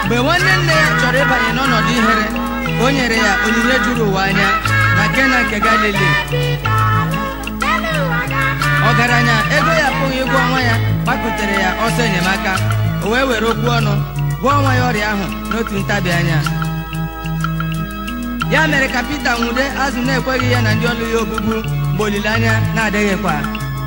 mgbe nwanne nne ya chọrọ ịbanye n'ọnọdụ ihere o nyere ya onyinye juru ụwa anya na Kena nke Galili ọgaranya ego ya apụghị ịgwọ ọnwa ya gbakụtere ya ọsọ enyemaka o wee were okwu ọnụ gwọọ nwa ya ọrịa ahụ n'otu ntabi anya ya mere ka Pita nwude azụ na-ekweghị ya na ndị ọlụ ya ogbugbu mgbe olileanya na-adịghịkwa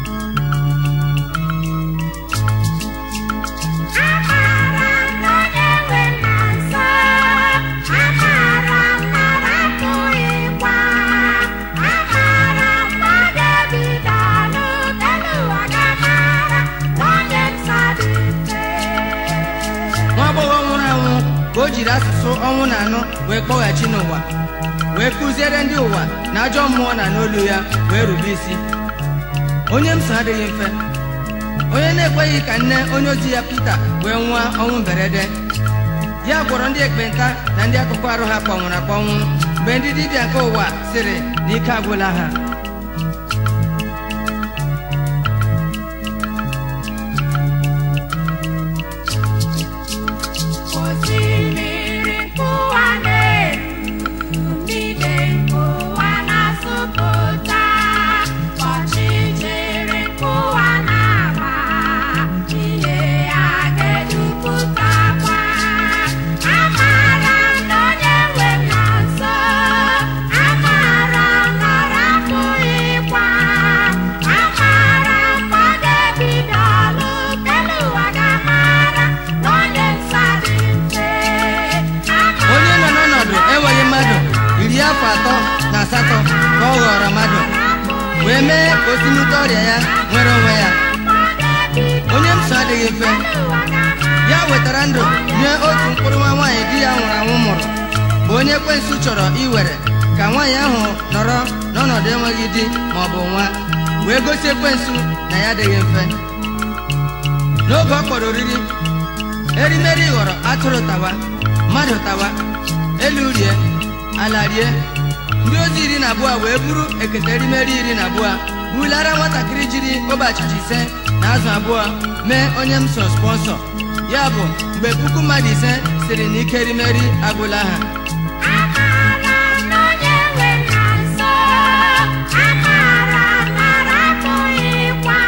nwa agbọghọ nwụrụ anwụ ka o jiri asụsụ ọnwụ na anụ wee kpọghachi n'ụwa wee kụziere ndị ụwa na ajọ mmụọ na n'olu ya wee rube isi onye m so adịghị mfe onye na-ekweghị ka nne onye ozi ya Pita wee nwụọ ọnwụ mberede ya gwọrọ ndị ekpenta na ndị akụkụ arụ ha kpọnwụrụ akpọnwụ mgbe ndị dibịa nke ụwa sịrị na ike agwụla ha Osimiri nkụwa na-eru, mmiri nkụwa na-asụpụta, ọchịchịrị nkụwa na-agba, ihe ya ga-edupụtakwa. Amara m na onye nwe m nọ nso, amara m na ọ rapụghịkwa, amara m na ọ ga-ebido ọlụ, kelu ụwa ga-amara na onye nsọ dị mfe. onye nọ n'ọnọdụ enweghị mmadụ iri afọ atọ na asatọ ka ọ ghọrọ mmadụ wee mee ka o si n'ute ọrịa ya nwere onwe ya onye m so adịghị mfe ya wetara ndụ nye otu mkpụrụ nwa nwaanyị di ya nwụrụ anwụ mụrụ bụ onye ekwensu chọrọ iwere ka nwaanyị ahụ nọrọ n'ọnọdụ enweghị di ma ọ bụ nwa wee gosi ekwensu na ya adịghị mfe n'oge ọ kpọrọ oriri erimeri ghọrọ atụrụ tawa mmadụ tawa elu rie ala rie ndị ozi iri na abụọ wee buru ekete erimeri iri na abụọ bulara nwatakịrị jiri ogbe achịcha ise na azụ abụọ mee onye m so spọnsọ ya bụ mgbe puku mmadụ ise siri na ike erimeri agwụla ha Amara m na onye nwe m nọ nso, amara m na ọ rapụghịkwa,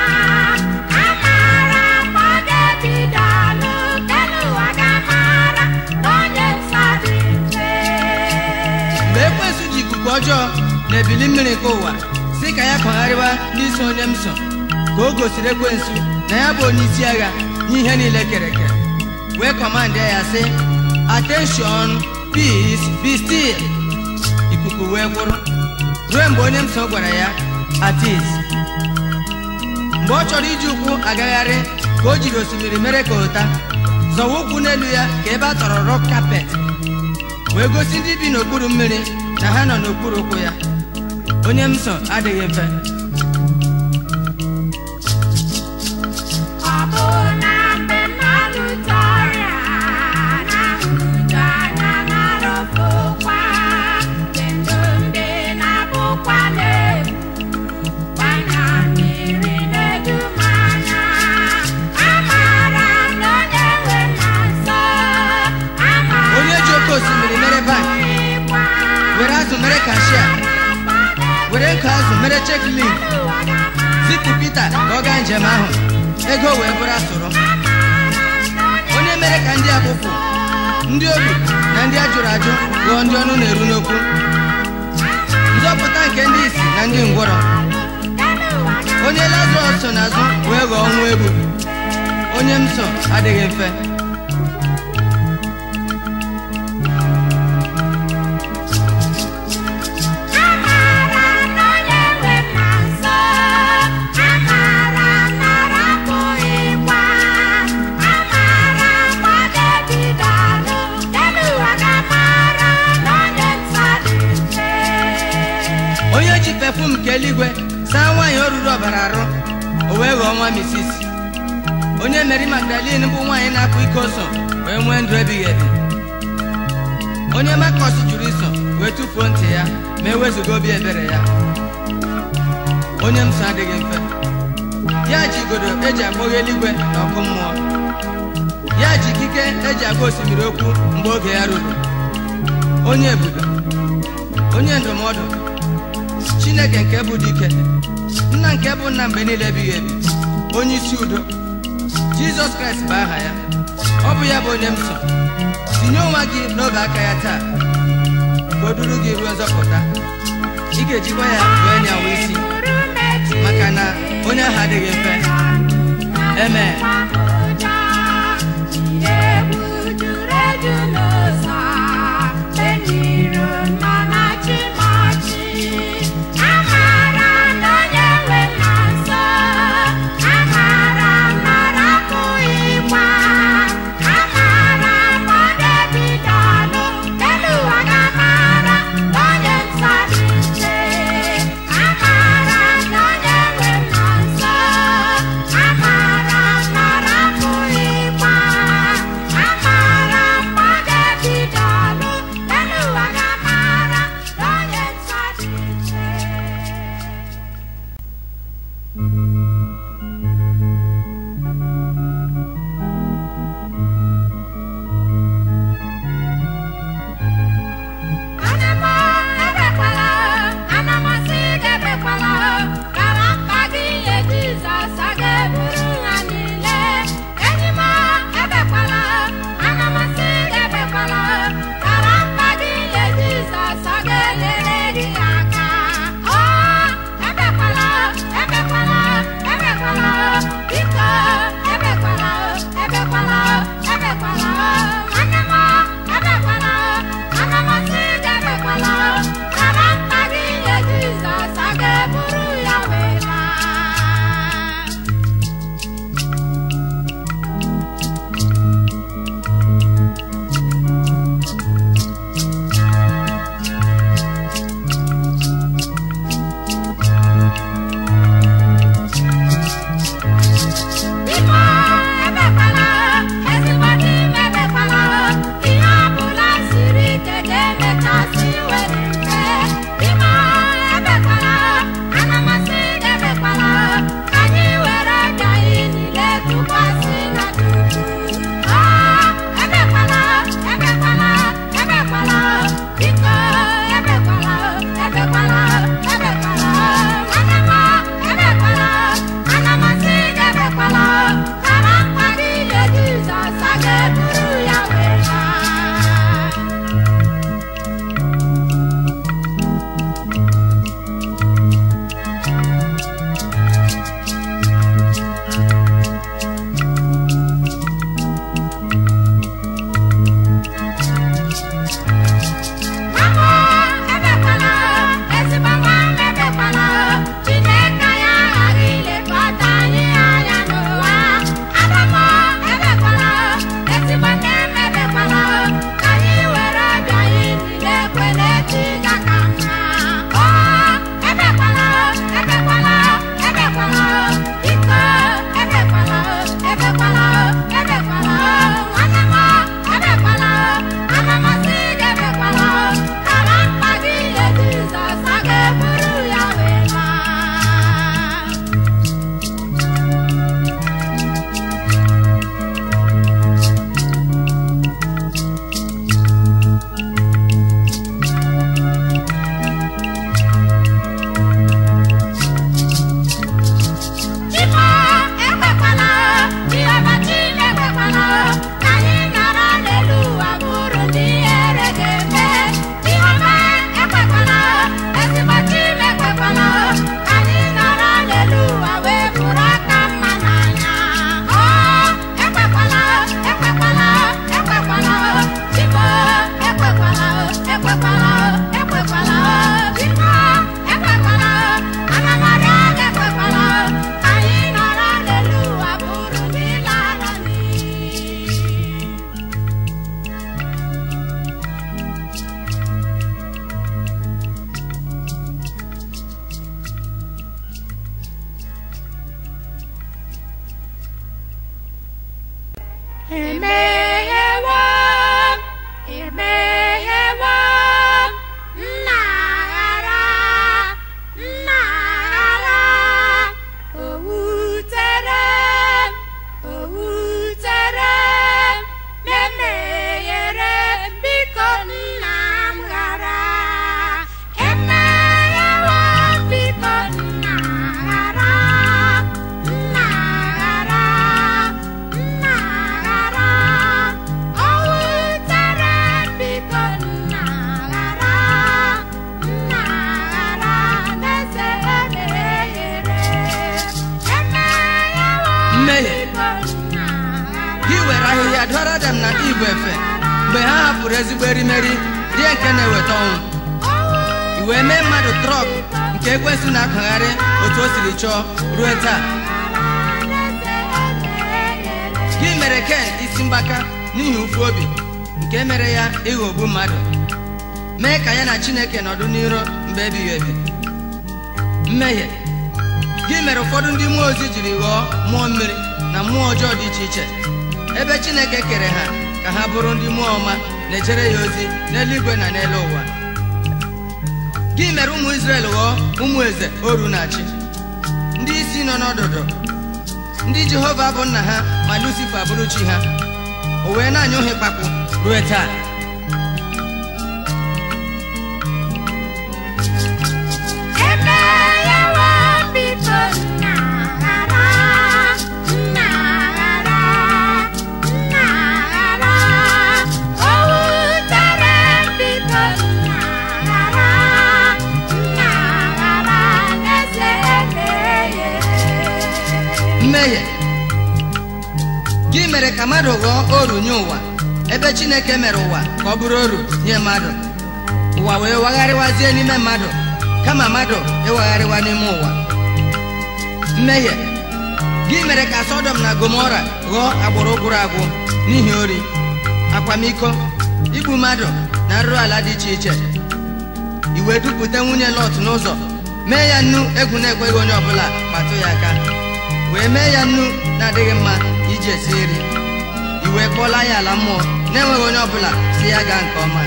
amara m na ọ ga-ebido ọlụ, kelu ụwa ga-amara na onye nsọ dị mfe. mgbe ekwensu ji ikuku ọjọọ na ebili mmiri nke ụwa si ka ya kọgharịwa ndị so onye m so ka o gosiri ekwensu na ya bụ onye isi agha nye ihe niile kere eke wee kọmandị ya sị attention peace be still ikuku wee kwụrụ ruo mgbe onye m so gwara ya at ease mgbe ọ chọrọ iji ụkwụ agagharị ka o jiri osimiri mere ka ụta zọwa ụkwụ n'elu ya ka ebe a tọrọ rọk kapet wee gosi ndị bi n'okpuru mmiri na ha nọ n'okpuru ụkwụ ya onye m so adịghị mfe Ọ bụ na mgbe mmadụ tọrịa na-ahụju anya na-arụpụkwa, mgbe ndụ ndị na-abụkwa n'efu, gbanya mmiri na-edu m anya. Amara m na onye nwe m nọ nso, amara onye ji oke osimiri mere bank m na were azụ mere kashia were nkụ azụ mere cheklin zipụ Pita ka ọ gaa njem ahụ ego wee bụrụ asụrụ onye mere ka ndị akpụpụ ndị obi na ndị ajụrụ ajụ ghọọ ndị ọnụ na-eru n'okwu nzọpụta nke ndị isi na ndị ngwọrọ onye Lazarọs so n'azụ wee ghọọ ọnwụ egbu onye m so adịghị mfe Amara m na onye nwe m nọ nso, amara m na ọ rapụghịkwa, amara m na ọ ga-ebido ọlụ, kelu ụwa ga-amara na onye nsọ dị mfe. onye ji pefum nke eluigwe saa nwaanyị o ruru ọbara arụ o wee ghọọ nwa misis onye meri magdalin bụ nwaanyị na-akụ iko so wee nwee ndụ ebighị ebi onye makọs jụrụ iso wee tụfuo ntị ya ma ewezuga obi ebere ya onye m so adịghị mfe ya ji igodo eji akpọghe eluigwe na ọkụ mmụọ ya ji ikike eji agwa osimiri okwu mgbe oge ya ruru onye ebube onye ndụmọdụ chineke nke bụ dike nna nke bụ nna mgbe niile ebighị ebi onye isi udo jizọs kraịst bụ aha ya ọ bụ ya bụ onye m so tinye onwe gị n'oge aka ya taa ka o duru gị ruo nzọpụta ị ga-ejikwa ya wee nyawa isi maka na onye ahụ adịghị mfe Amen. Amara adam na ibu efe mgbe ha hapụrụ ezigbo erimeri rie nke na-eweta ọnwụ i wee mee mmadụ trọk nke ekwensị na-akpagharị otu o siri chọọ ruo taa gị mere ken isi mgbaka n'ihi ụfụ obi nke mere ya ịghọgbu mmadụ mee ka ya na chineke nọdụ n'iro mgbe ebighị ebi mmehie gị mere ụfọdụ ndị mmụọ ozi jiri ghọọ mmụọ mmiri na mmụọ ọjọọ dị iche iche ebe chineke kere ha ka ha bụrụ ndị mmụọ ọma na-ejere ya ozi n'eluigwe na n'elu ụwa gị mere ụmụ Izrel ghọọ ụmụ eze oru na-achị ndị isi nọ n'ọdụdụ ndị Jehova bụ nna ha ma Lucifa bụrụ chi ha o wee na-anyụ ha ịkpakpụ ruo taa Emeyewo biko nna ghara, nna ghara, nna ghara. O wutere m biko nna ghara, nna ghara n'eze emehie. mmehie gị mere ka mmadụ ghọọ oru nye ụwa ebe Chineke mere ụwa ka ọ bụrụ oru nye mmadụ ụwa wee wagharịwazie n'ime mmadụ kama mmadụ ịwagharịwa n'ime ụwa mmehie gị mere ka Sọdọm na Gomora ghọọ agbụrụ gwụrụ agwụ n'ihi ori akwamiko igbu mmadụ na nrụrụ ala dị iche iche i wee dupụta nwunye Lọt n'ụzọ mee ya nnu egwu na-ekweghị onye ọbụla kpatụ ya aka wee mee ya nnu na-adịghị mma iji esi nri i wee kpọla ya ala mmụọ na-enweghị onye ọbụla si ya gaa nke ọma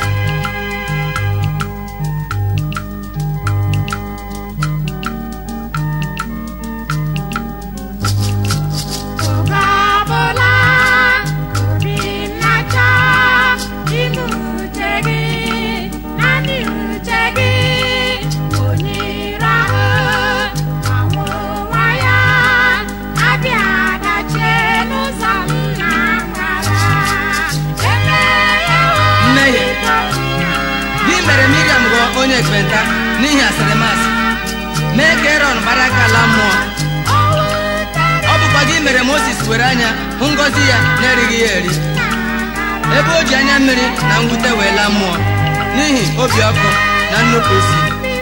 Oge ọbụla obi m na-achọ ime uche gị, naanị uche gị, onye ire ahụ anwụ nwa ya, abịa dachie n'ụzọ m na-amara. Emeghewo Mmehie. biko nna gị mere Miriam ghọọ onye ekpenta n'ihi asịrịmasị mee ka Erọn gbara aka ala mmụọ o wutere ọ bụkwa gị mere Mozis were anya hụ ngọzi ya na-erighị ya eri ebe o ji anya mmiri na mwute wee laa mmụọ n'ihi obi ọkụ na nnupụisi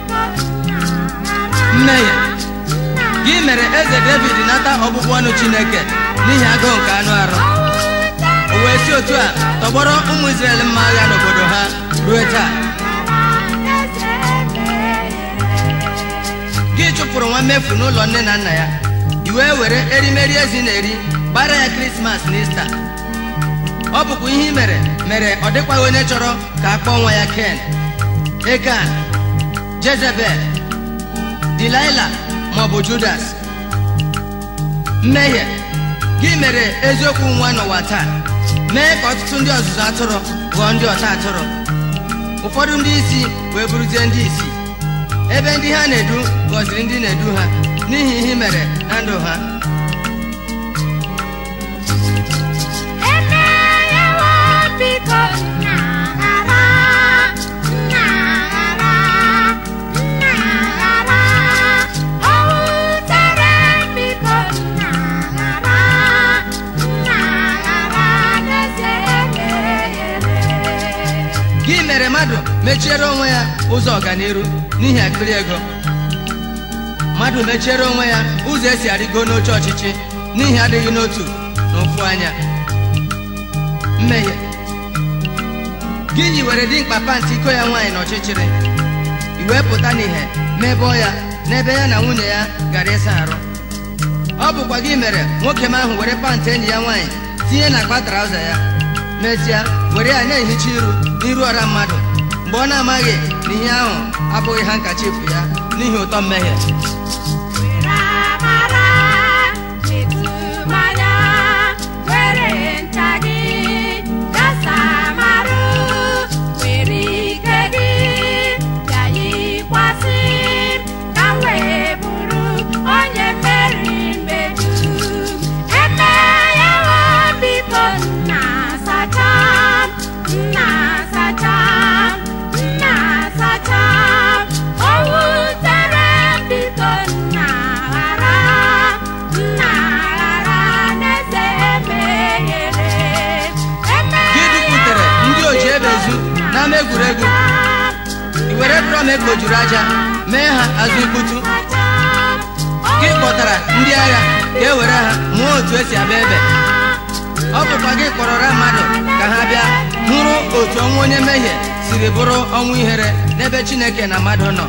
mmehie gị mere eze David nata ọbụbụ ọnụ Chineke n'ihi agụụ nke anụ arụ o wee si otu a tọgbọrọ ụmụ Izrel mma agha n'obodo ha ruo taa gị chụpụrụ nwa mmefu n'ụlọ nne na nna ya i wee were erimeri ezi na-eri gbara ya krismas na ista ọ bụkwa ihe i mere mere ọ dịkwaghị onye chọrọ ka a kpọọ nwa ya ken ekan jezebel dilaila maọbụ judas mmehie gị mere eziokwu nwa n'ụwa taa mee ka ọtụtụ ndị ọzụzụ atụrụ ghọọ ndị ọta atụrụ ụfọdụ ndị isi wee bụrụzie ndị isi ebe ndị ha na-edu gọziri ndị na-edu ha n'ihi ihe i mere na ndụ ha Emeyewo biko nna ghara, nna ghara, nna ghara. O wutere m biko nna ghara, nna ghara n'eze emeghere. gị mere mmadụ mechiere onwe ya ụzọ ọganiru n'ihi akpịrị ego mmadụ mechiere onwe ya ụzọ esi arịgo n'oche ọchịchị n'ihi adịghị n'otu na ofu anya mmehie gị yiwere dimkpa pantị iko ya nwaanyị n'ọchịchịrị i wee pụta n'ihe mebọọ ya n'ebe ya na nwunye ya gara ịsa arụ ọ bụkwa gị mere nwoke m ahụ were pantị enyi ya nwaanyị tinye na akpa trauza ya mesịa were ya na-ehicha iru n'iru ọra mmadụ mgbe ọ na-amaghị na ihe ahụ abụghị ha nkachifu ya n'ihi ụtọ mmehie Were amara metụ mmanya, were ncha gị gasa marụ, were ike gị bịa yikwasị m, ka m wee bụrụ onye mmeri mgbe dum. Emeghewo biko nna sacha m, nna sacha m, nna sacha m. O wutere m biko egwuregwu i were drọm ekpojuru aja mee ha azụ ikputu gị kpọtara ndị agha ka e were ha mụọ otu esi abịa ebe ọ bụkwa gị kpọrọra mmadụ ka ha bịa hụrụ otu ọnwụ onye mmehie siri bụrụ ọnwụ ihere n'ebe chineke na mmadụ nọ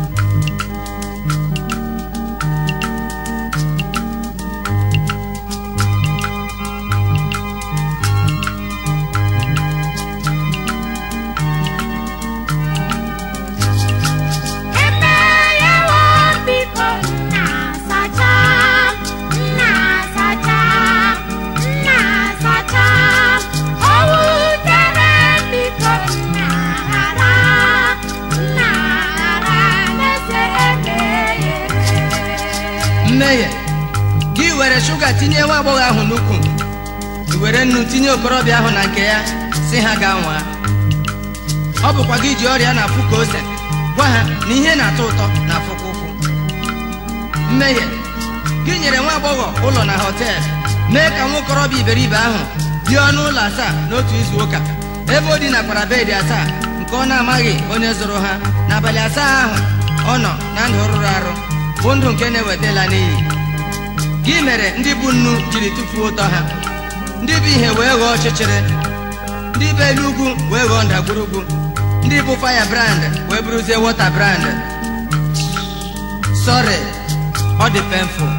Emeyewo biko nna sacha nna sacha nna sacha o wutere biko nna ghara nna ghara na-ese emeghere mmehie gị were shuga tinye nwa agbọghọ ahụ n'ukwu i were nnu tinye okorobịa ahụ na nke ya si ha gaa nwaa ọ bụkwa gị ji ọrịa na-afụ ka ose gwa ha na ihe na-atọ ụtọ na afụkwa ụfụ mmehie gị nyere nwa agbọghọ ụlọ na họteelụ mee ka nwa okorobịa iberibe ahụ dị ọnụ ụlọ asaa n'otu izu ụka ebe o dinakwara bedị asaa nke ọ na-amaghị onye zụrụ ha n'abalị asaa ahụ ọ nọ na ndụ rụrụ arụ bụ ndụ nke na-ewetala n'iyi gị mere ndị bụ nnu jiri tụfuo ụtọ ha ndị bụ ihe wee ghọọ ọchịchịrị ndị bụ elu ugwu wee ghọọ ndagwurugwu ndị bụ faya brand wee bụrụzie wọta brand sọrị ọ dị penful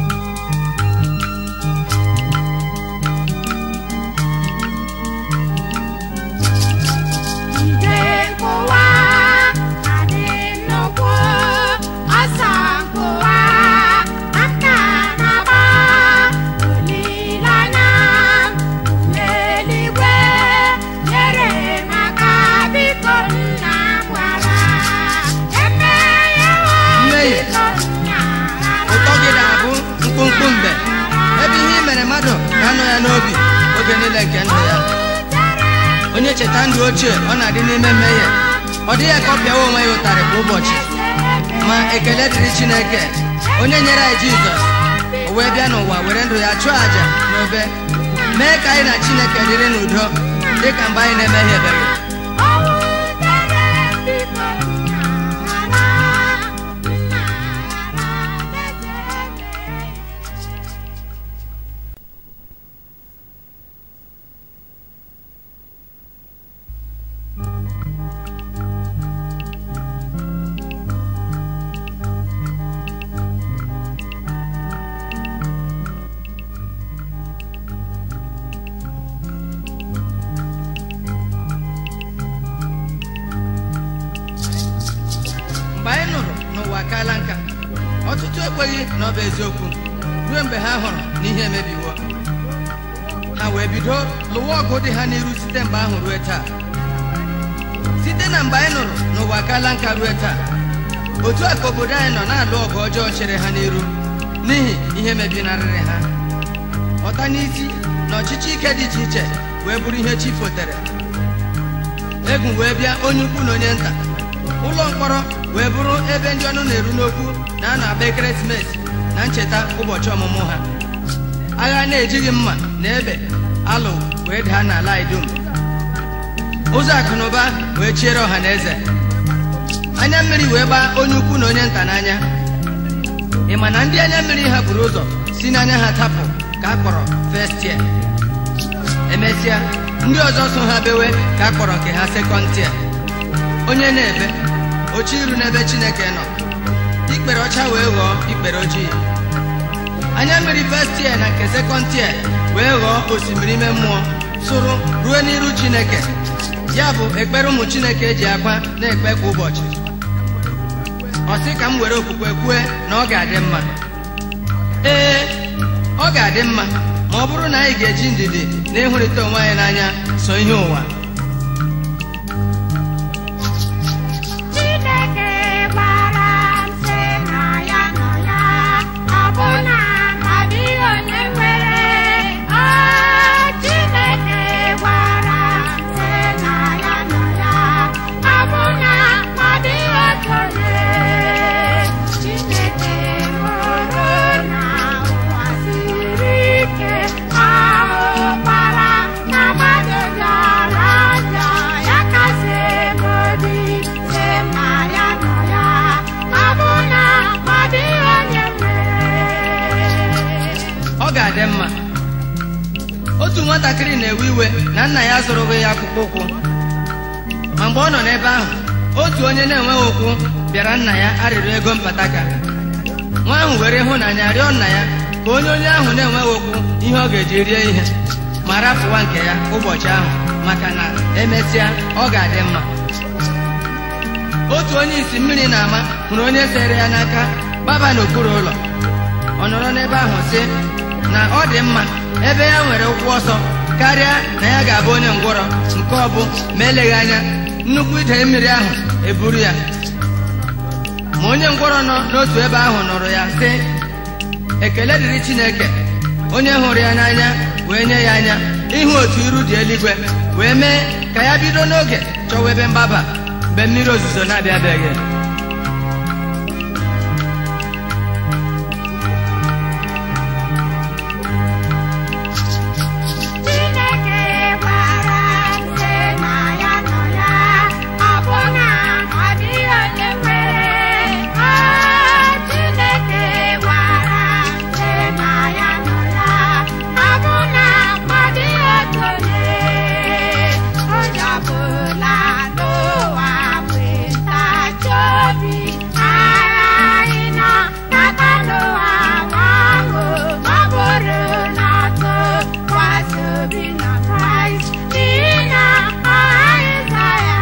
Ide nkụwa adị nnukwu ọsọ nkụwa aka na-agba olileanya n'eluigwe nyere m aka biko nna m gwara emeghewo Mmehie. biko nna ghara ụtọ gị na-abụ mkpụmkpụ mgbe ebe ihe i mere mmadụ ga-anọ ya n'obi oge niile nke ndụ ya onye cheta ndụ ochie ọ na-adị n'ime mmehie ọ dịghị ka ọ pịawa onwe ya ụtarị kwa ụbọchị ma ekele dịrị chineke onye nyere anyị jizọs o wee bịa n'ụwa were ndụ ya chụọ àjà n'obe mee ka anyị na chineke dịrị n'udo dị ka mgbe anyị na-emehiebeghị mgbe anyị nụrụ n'ụwa akaala nka ọtụtụ ekweghị na ọ bụ eziokwu ruo mgbe ha hụrụ na ihe emebiwo ha wee bido lụwa ọgụ dị ha n'iru site mgbe ahụ ruo taa site na mgbe anyị nụrụ n'ụwa akaala nka ruo taa otu a ka obodo anyị nọ na-alụ ọgụ ọjọọ chere ha n'iru n'ihi ihe mebinarịrị ha ọta n'isi na ọchịchị ike dị iche iche wee bụrụ ihe chi fotere egwu wee bịa onye ukwu na onye nta ụlọ mkpọrọ wee bụrụ ebe ndị ọnụ na-eru n'okwu na a na-agba ekeresimesi na ncheta ụbọchị ọmụmụ ha agha na-ejighị mma na ebe alụ wee daa n'ala anyị dum ụzọ akụ na ụba wee chiere ọha na eze anya mmiri wee gbaa onye ukwu na onye nta n'anya ị ma na ndị anya mmiri ha buru ụzọ si n'anya ha tapụ ka a kpọrọ first year emesịa ndị ọzọ so ha bewe ka a kpọrọ nke ha second tier onye na-ebe oche iru n'ebe chineke nọ ikpere ọcha wee ghọọ ikpere ojii anya mmiri first tier na nke second tier wee ghọọ osimiri ime mmụọ sụrụ ruo n'iru chineke ya bụ ekpere ụmụ chineke ji akwa na-ekpe kwa ụbọchị ọ sị ka m were okwukwe kwue na ọ ga-adị mma ee ọ ga-adị mma ma ọ bụrụ na anyị ga-eji ndidi na ịhụrịta onwe anyị n'anya so ihe ụwa Chineke gwara m sị na ya nọ ya ọbụna ma ọ dịghị onye nwere ọ Chineke gwara m sị na ya nọ ya ọbụna ma ọ dịghị otu onye Chineke hụrụ na ụwa siri ike ahụkwara na mmadụ bịara na nna ya zụrụghị ya akpụkpọ ụkwụ ma mgbe ọ nọ n'ebe ahụ otu onye na-enweghị ụkwụ bịara nna ya arịrịọ ego mpataka nwa ahụ were ịhụnanya rịọ nna ya ka onye onye ahụ na-enweghị ụkwụ ihe ọ ga-eji rie ihe ma rapụwa nke ya ụbọchị ahụ maka na emesịa ọ ga-adị mma otu onye isi mmiri na-ama hụrụ onye sere ya n'aka gbaba n'okpuru ụlọ ọ nọrọ n'ebe ahụ sị na ọ dị mma ebe ya nwere ụkwụ ọsọ karịa na ya ga-abụ onye ngwọrọ nke ọ bụ ma eleghị anya nnukwu ide mmiri ahụ eburu ya ma onye ngwọrọ nọ n'otu ebe ahụ nụrụ ya sị ekele dịrị Chineke onye hụrụ ya n'anya wee nye ya anya ịhụ otu iru dị eluigwe wee mee ka ya bido n'oge chọwa ebe mgbaba mgbe mmiri ozuzo na-abịabeghị Chineke gwara m sị na ya nọ ya ọ bụ na ọ dịghị onye nwere ọ Chineke gwara m sị na ya nọ ya ọ bụ na ọ dịghị otu onye onye ọbụla n'ụwa nwetachi obi aghaghị nọ n'aka n'ụwa ahụ ọ bụrụ na ọtụ kwasị obi na Kraịst n'ihi na ọ ghaghị ịza ya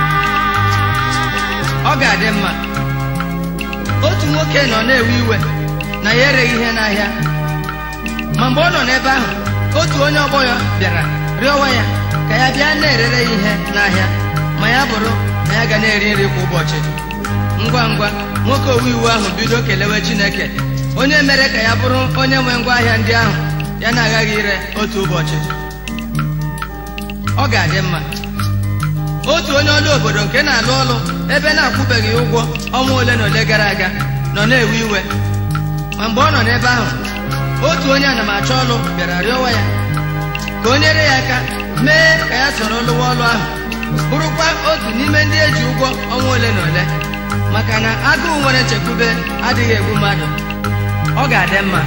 ọ ga-adị mma otu nwoke nọ na-ewe iwe na ya ereghị ihe n'ahịa ma mgbe ọ nọ n'ebe ahụ otu onye ọgbọ ya bịara rịọwa ya ka ya bịa na-erere ya ihe n'ahịa ma ya bụrụ na ya ga na-eri nri kwa ụbọchị ngwa ngwa nwoke owe iwu ahụ bido kelewe Chineke onye mere ka ya bụrụ onye nwe ngwa ahịa ndị ahụ ya na-agaghị ire otu ụbọchị ọ ga-adị mma otu onye ọrụ obodo nke na-alụ ọrụ ebe na-akwụbeghị ụgwọ ọnwa ole na ole gara aga nọ na-ewe iwe ma mgbe ọ nọ n'ebe ahụ otu onye anamachọ ọrụ bịara rịọwa ya ka o nyere ya aka mee ka ya soro lụwa ọrụ ahụ bụrụkwa otu n'ime ndị eji ụgwọ ọnwa ole na ole maka na agụụ nwere nchekwube adịghị egbu mmadụ ọ ga-adị mma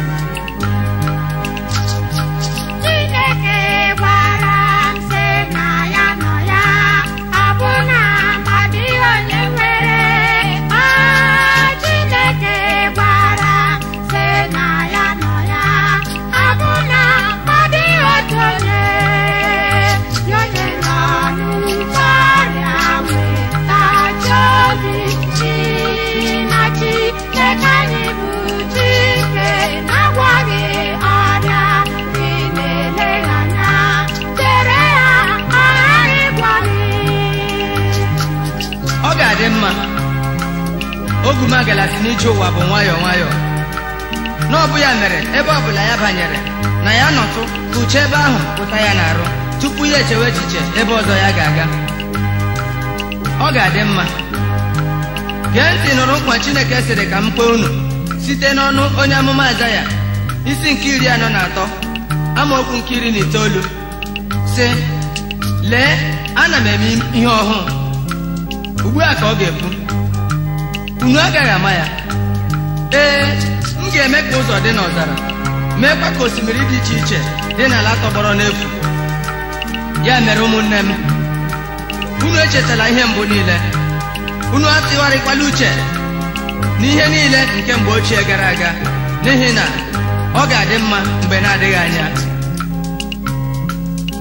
Chineke gwara m sị na ya nọ ya ọ bụ na ọ dịghị onye nwere ọ Chineke gwara m sị na ya nọ ya ọ bụ na ọ dịghị otu onye ya onye nọ n'ụzọ ọrịa nwetachi obi chi na Chineke anyị bụ Chike na-agwọghị ọrịa dị na-eleghị anya chere ya ọ ghaghị ịgwọghị ọ ga-adị mma ogumagala si n'ije ụwa bụ nwayọọ nwayọọ n'ọbụ ya mere ebe ọbụla ya banyere na ya nọtụ ka uche ebe ahụ pụta ya n'arụ tupu ya echewe echiche ebe ọzọ ya ga-aga ọ ga-adị mma gee ntị nụrụ nkwa Chineke sịrị ka m kpee unu site n'ọnụ onye amụma Aịzaya isi nke iri anọ na atọ amaokwu nke iri na itoolu sị lee ana m eme ihe ọhụụ ugbu a ka ọ ga-ekwu unu agaghị ama ya ee m ga-eme ka ụzọ dị n'ọzara meekwa ka osimiri dị iche iche dị n'ala tọgbọrọ n'efu ya mere ụmụnne m unu echetala ihe mbụ niile unu atụgharịkwala uche n'ihe niile nke mgbe ochie gara aga n'ihi na ọ ga-adị mma mgbe na-adịghị anya